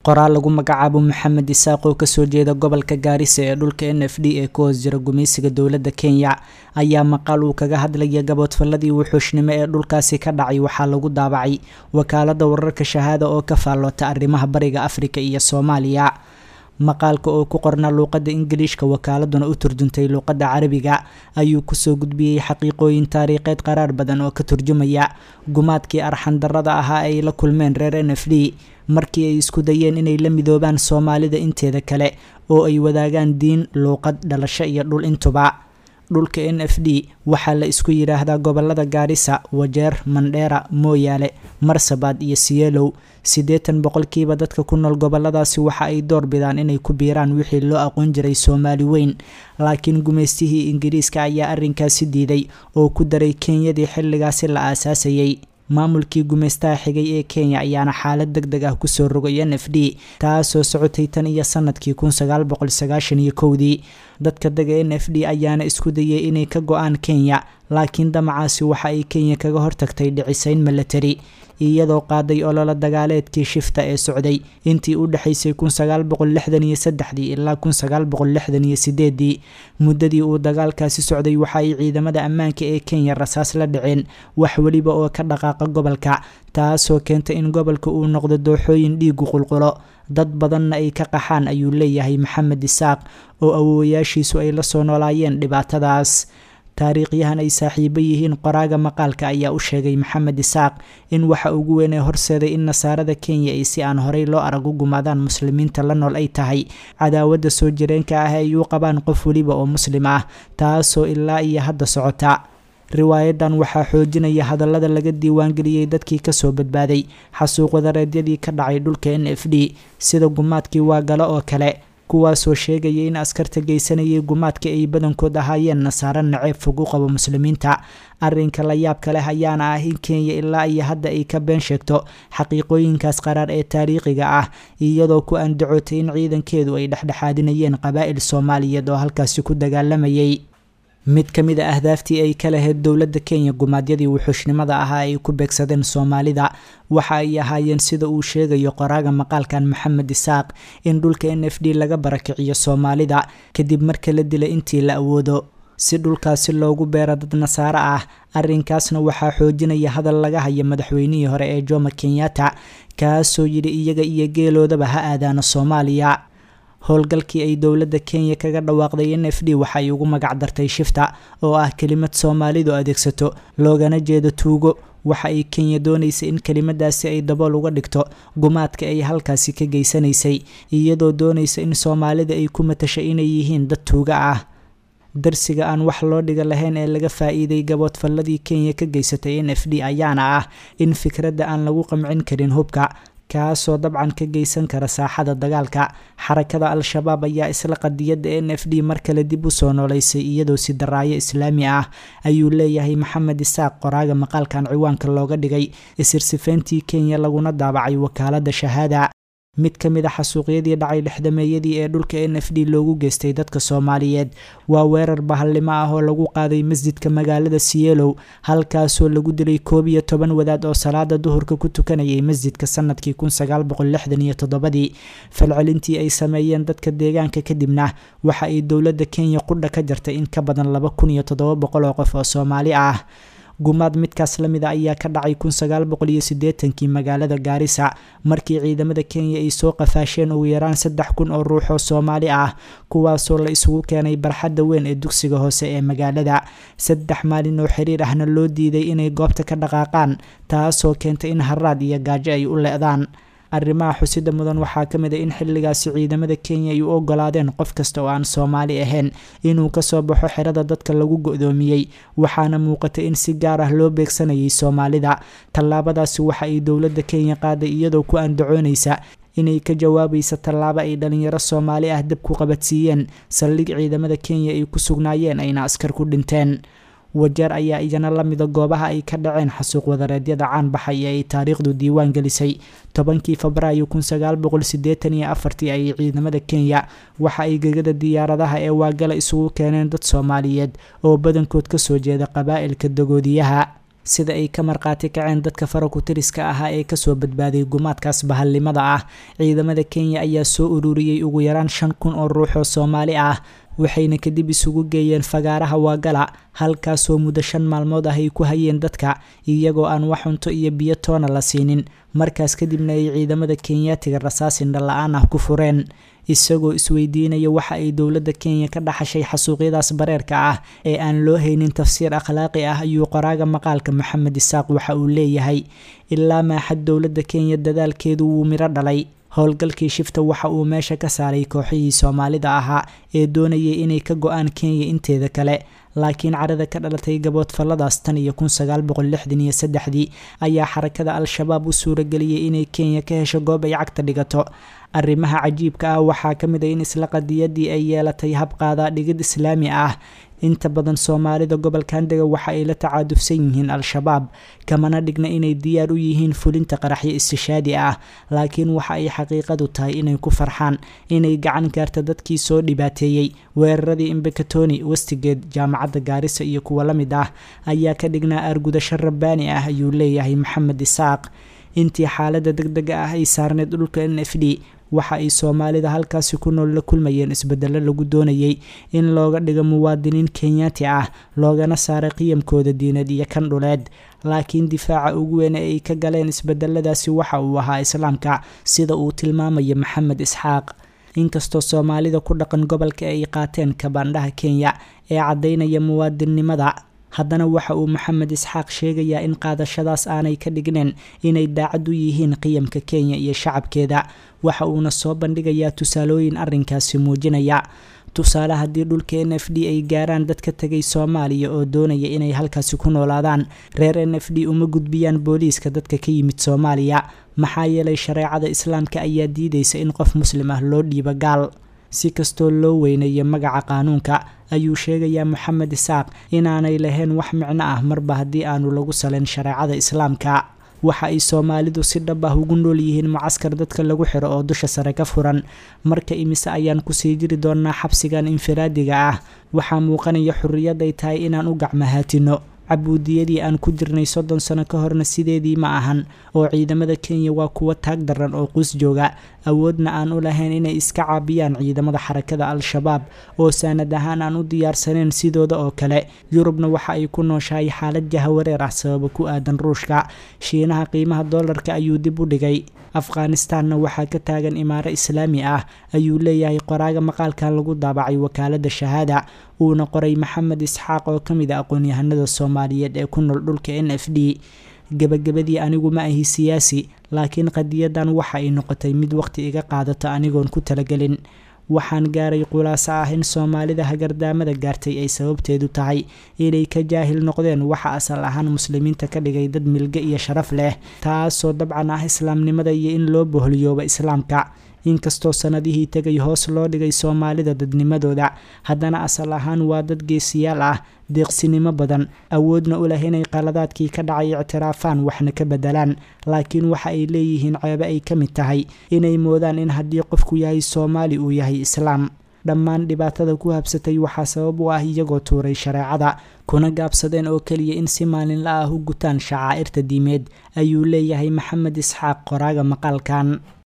qoraal lagu magacaabo maxamed isaaq oo kasoo jeeda gobolka gaarisa ee dhulka n f d ee ku hoos jira gumaysiga dowladda kenya ayaa maqaal uu kaga hadlaya gaboodfalladii wuxuushnimo ee dhulkaasi ka dhacay waxaa lagu daabacay wakaalada wararka shahaada oo ka faalloota arrimaha bariga afrika iyo soomaaliya maqaalka oo ku qorna luuqadda ingiliishka wakaaladuna u turjuntay luuqadda carabiga ayuu kusoo gudbiyey xaqiiqooyin taariikheed qaraar badan oo ka turjumaya gumaadkii arxandarrada ahaa ay la kulmeen reer n f d markii ay isku dayeen inay la midoobaan soomaalida inteeda kale oo ay wadaagaan diin luuqad dhalasho iyo dhul intuba dhulka n f d waxaa la isku yidhaahdaa gobolada gaarisa wajeer mandheera mooyaale marsabad iyo siyeelow siddeetan boqolkiiba dadka ku nool goboladaasi waxa ay door bidaan inay ku biiraan wixii loo aqoon jiray soomaali weyn laakiin gumaystihii ingiriiska ayaa arrinkaasi diiday oo ku daray kenyadii xilligaasi la aasaasayay maamulkii gumaystaha xigay ee kenya ayaana xaalad deg deg ah kusoo rogay n f d taasoo socotay tan iyo sanadkii kun sagaal boqol sagaashan iyo kowdii dadka dega n f d ayaana isku dayay inay ka go-aan kenya laakiin damacaasi waxa ay kenya kaga hortagtay dhicisayn milatari iyadoo qaaday ololo dagaaleedkii shifta ee socday intii u dhexaysay kun sagaal boqol lixdan iyo saddexdii ilaa kun sagaal boqol lixdan iyo sideedii muddadii uu dagaalkaasi socday waxa ay ciidamada ammaanka ee kenya rasaas la dhaceen wax weliba oo ka dhaqaaqa gobolka taasoo keentay in gobolka uu noqdo dooxooyin dhiigu qulqulo dad badanna ay ka qaxaan ayuu leeyahay maxamed isaaq oo awoowayaashiisu ay la soo noolaayeen dhibaatadaas taariikhyahan ay saaxiibo yihiin qoraaga maqaalka ayaa u sheegay maxamed isaaq in waxa ugu weyn ee horseeday in nasaarada kenya ay si aan horey loo arag u gumaadaan muslimiinta la nool ay tahay cadaawadda soo jireenka ah ay u qabaan qof weliba oo muslim ah taasoo ilaa iyo hadda socota riwaayadan waxaa xoojinaya hadallada laga diiwaangeliyey dadkii kasoo badbaaday xasuuq wadareedyadii ka dhacay dhulka n f d sida gumaadkii waagalo oo kale kuwaasoo sheegaya in askarta geysanayay gumaadka ay badankood ahaayeen nasaaro naceeb fog u qabo muslimiinta arrinka la yaabka leh ayaana ah in kenya ilaa iyo hadda ay ka been sheegto xaqiiqooyinkaas qaraar ee taariikhiga ah iyadoo ku andacootay in ciidankeedu ay dhexdhexaadinayeen qabaa'il soomaaliyeed oo halkaasi ku dagaalamayay mid ka mid a ahdaaftii ay ka lahayd dowladda kenya gumaadyadii wuxuushnimada ahaa ay ku beegsadeen soomaalida waxa ay ahaayeen sida uu sheegayo qoraaga maqaalkan maxamed isaaq in dhulka n f d laga barakiciyo soomaalida kadib marka la dila intii la awoodo si dhulkaasi loogu beero dad nasaaro ah arrinkaasna waxaa xoojinaya hadal laga haya madaxweynihii hore ee jomo kenyatta kaasoo yidhi iyaga iyo geeloodaba ha aadaano soomaaliya howlgalkii ay dowladda kenya kaga dhawaaqday n f d waxa ay ugu magac dartay shifta oo ah kelimad soomaalidu adeegsato loogana jeedo tuugo waxa ay kenya doonaysa in kelimadaasi ay dabool uga dhigto gumaadka ay halkaasi ka geysanaysay iyadoo doonaysa in soomaalida ay ku matasha inay yihiin dad tuuga ah darsiga aan wax loo dhiga lahayn ee laga faa-iiday gaboodfalladii kenya ka geysatay n f d ayaana ah in fikradda aan lagu qamcin karin hubka kaasoo dabcan ka geysan kara saaxada dagaalka xarakada al-shabaab ayaa isla qadiyadda n f d mar kale dib u soo nooleysay iyadoo si daraayo islaami ah ayuu leeyahay maxamed isaaq qoraaga maqaalkan ciwaanka looga dhigay isirsifeyntii kenya laguna daabacay wakaalada shahaada mid ka mid a xasuuqyadii dhacay dhexdameeyadii ee dhulka n f d loogu geystay dadka soomaaliyeed waa weerar bahallimo ah oo lagu qaaday masjidka magaalada siyeelow halkaasoo lagu dilay koob iyo toban wadaad oo salaada duhurka ku tukanayay masjidka sanadkii kun sagaal boqol lixdan iyo toddobadii falcelintii ay sameeyeen dadka deegaanka kadibna waxa ay dowladda kenya qudha ka jartay in ka badan laba kun iyo toddoba boqol oo qof oo soomaali ah gumaad midkaas lamid a ayaa ka dhacay kun sagaal boqol iyo siddeetankii magaalada gaarisa markii ciidamada kenya ay soo qafaasheen ugu yaraan saddex kun oo ruux oo soomaali ah kuwaasoo la isugu keenay barxadda weyn ee dugsiga hoose ee magaalada saddex maalin oo xiriir ahna loo diiday inay goobta ka dhaqaaqaan taasoo keentay in haraad iyo gaajo ay u le-daan arrimaha xusida mudan waxaa ka mid a in xilligaasi ciidamada kenya ay u ogolaadeen qof kasta oo aan soomaali ahayn inuu kasoo baxo xerada dadka lagu go-doomiyey waxaana muuqatay in si gaar ah loo beegsanayay soomaalida tallaabadaasi waxa ay dowladda kenya qaaday iyadoo ku andacoonaysa inay ka jawaabaysa tallaabo ay dhalinyaro soomaali ah dab ku qabadsiiyeen saldhig ciidamada kenya ay ku sugnaayeen ayna askar ku dhinteen wajeer ayaa iyana lamida goobaha ay ka dhaceen xasuuq wadareedyada caan baxay ee ay taariikhdu diiwaan gelisay tobankii febraayo kun sagaal boqol sideetan iyo afartii ayay ciidamada kenya waxa ay gegada diyaaradaha ee waagala isugu keeneen dad soomaaliyeed oo badankood kasoo jeeda qabaa'ilka dagoodiyaha sida ay ka markhaati kaceen dadka farakutiriska ahaa ee kasoo badbaaday gumaadkaas bahalnimada ah ciidamada kenya ayaa soo ururiyey ugu yaraan shan kun oo ruux oo soomaali ah waxayna kadib isugu geeyeen fagaaraha waagala halkaasoo muddo shan maalmood ah ay ku hayeen dadka iyagoo aan wax cunto iyo biyo toona la siinin markaas kadibna ay ciidamada kenyaatiga rasaas indhala-aan ah ku fureen isagoo isweydiinaya waxa ay dowladda kenya ka dhaxashay xasuuqyadaas bareerka ah ee aan loo haynin tafsiir akhlaaqi ah ayuu qoraaga maqaalka maxamed isaaq waxa uu leeyahay ilaa maaxad dowladda kenya dadaalkeedu wuu midho dhalay howlgalkii shifta waxa uu meesha ka saaray kooxihii soomaalida ahaa ee doonayay inay ka go-aan kenya inteeda kale laakiin carada ka dhalatay gaboodfalladaas tan iyo kun sagaal boqol lixdan iyo saddexdii ayaa xarakada al-shabaab u suurageliyey inay kenya ka hesho goob ay cagta dhigato arrimaha cajiibka ah waxaa ka mid a in isla qadiyadii ay yeelatay habqaadaa dhigid islaami ah inta badan soomaalida gobolkan dega waxa ay la tacaadufsan yihiin al-shabaab kamana dhigna inay diyaar u yihiin fulinta qaraxyo istishaadi ah laakiin waxa ay xaqiiqadu tahay inay ku farxaan inay gacan gaarta dadkii soo dhibaateeyey weeraradii imbekatoni westigeed jaamacadda gaarisa iyo kuwa la mid ah ayaa ka dhignaa argudasho rabbaani ah ayuu leeyahay maxamed isaaq intii xaalada deg dega ah ay saarneyd dhulka n f d waxa ay soomaalida halkaasi ku nool la kulmayeen isbedelo lagu doonayay in looga dhigo muwaadiniin kenyaati ah loogana saaray qiyamkooda diineed iyo kan dhuleed laakiin difaaca ugu weyn ee ay ka galeen isbedeladaasi waxa uu ahaa islaamka sida uu tilmaamaya maxamed isxaaq inkastoo soomaalida ku dhaqan gobolka ay qaateen kabaandhaha kenya ee caddaynaya muwaadinnimada haddana waxa uu maxamed isxaaq sheegayaa in qaadashadaas aanay ka dhigneen inay daacad u yihiin qiyamka kenya iyo shacabkeeda waxa uuna soo bandhigayaa tusaalooyin arrinkaasi muujinaya tusaale haddii dhulka n f d ay gaaraan dad ka tegay soomaaliya oo doonaya inay halkaasi ku noolaadaan reer n f d uma gudbiyaan booliiska dadka ka yimid soomaaliya maxaa yeelay shareecada islaamka ayaa diidaysa in qof muslim ah loo dhiibo gaal si kastoo loo weyneeyo magaca qaanuunka ayuu sheegayaa moxamed isaaq inaanay lahayn wax micno ah marba haddii aanu lagu saleyn shareecada islaamka waxa ay soomaalidu si dhab ah ugu nool yihiin mucaskar dadka lagu xiro oo dusha sare ka furan marka imise ayaan kusii jiri doonaa xabsigan infiraadiga ah waxaa muuqanaya xurriyad ay tahay inaan u gacmahaatino cabuudiyadii aan ku jirnay soddon sano ka horna sideedii ma ahan oo ciidamada kenya waa kuwo taag daran oo quus jooga awoodna aan u lahayn inay iska caabiyaan ciidamada xarakada al-shabaab oo saanad ahaan aan u diyaarsaneyn sidooda oo kale yurubna waxa ay ku nooshahay xaalad jahawareer ah sababa ku aadan ruushka shiinaha qiimaha doolarka ayuu dib u dhigay afghanistanna waxaa ka taagan imaaro islaami ah ayuu leeyahay qoraaga maqaalkan lagu daabacay wakaalada shahaada uuna qoray maxamed isxaaq oo ka mid a aqoon-yahanada soomaaliyeed ee ku nool dhulka n f d gebagabadii anigu ma ahi siyaasi laakiin qadiyadan waxa ay noqotay mid waqti iga qaadato anigoon ku talagelin waxaan gaaray khulaaso ah in soomaalida hagardaamada gaartay ay sababteedu tahay inay ka jaahil noqdeen waxa asal ahaan muslimiinta ka dhigay dad milge iyo sharaf leh taasoo dabcan ah islaamnimada iyo in loo boholiyooba islaamka inkastoo sanadihii tegay hoos loo dhigay soomaalida dadnimadooda haddana asal ahaan waa dad geesiyaal ah deeqsinimo badan awoodna u leh inay qaladaadkii ka dhacay ictiraafaan waxna ka bedelaan laakiin waxa ay leeyihiin ceebe ay ka mid tahay inay moodaan in haddii qofku yahay soomaali uu yahay islaam dhammaan dhibaatada ku habsatay waxaa sabab u ah iyagoo tuuray shareecada kuna gaabsadeen oo keliya in si maalinla ah u gutaan shacaa'irta diimeed ayuu leeyahay maxamed isxaaq qoraaga maqaalkan